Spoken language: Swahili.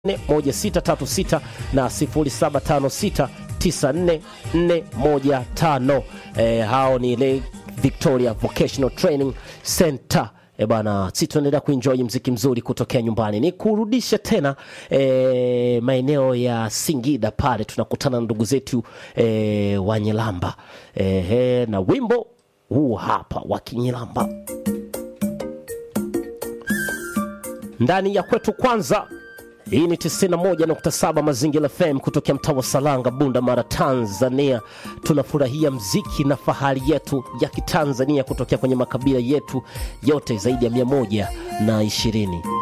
1636 na 0756 944415. Eh, hao ni ile Victoria Vocational Training Center. E bana, si tunaendelea kuenjoy mziki mzuri kutokea nyumbani. Ni kurudisha tena e, maeneo ya Singida pale tunakutana na ndugu zetu e, wa Nyilamba e, na wimbo huu hapa wa Kinyilamba ndani ya kwetu kwanza. Hii ni 91.7 Mazingira FM kutokea mtaa wa Salanga, Bunda Mara, Tanzania. Tunafurahia mziki na fahari yetu ya Kitanzania kutokea kwenye makabila yetu yote zaidi ya mia moja na ishirini.